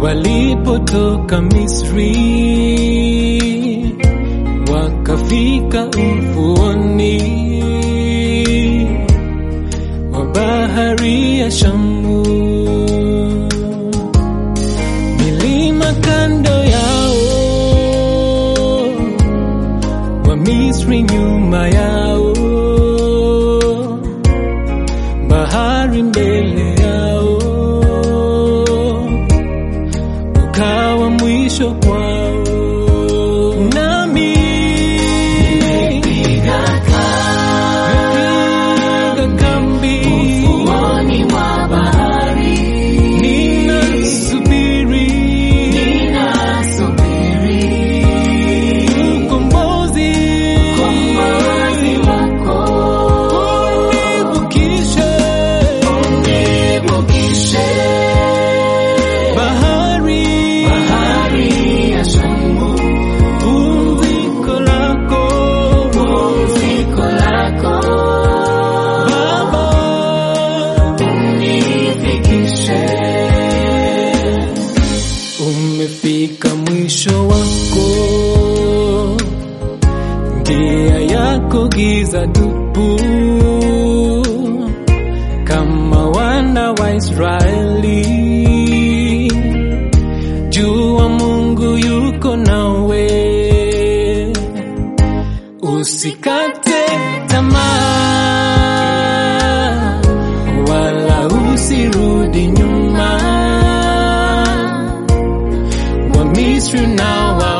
walipotoka Misri wakafika ufuoni wa bahari ya Shamu, milima kando yao, wa Misri nyuma yao, bahari mbele yao, ukawa mwisho kwao. Nami Piga napiga kambi ufuoni mwa bahari, ninasubiri ninasubiri ukombozi ukombozi wako. univukishe Nivukishe bahari bahari ya Shamu, pumziko lako pumziko lako. Baba Unifikishe umefika mwisho wako, njia yako giza tupu, kama wana wa Israeli. Jua Mungu yuko nawe, usikate tamaa, wala usirudi nyuma. Wamisri na wa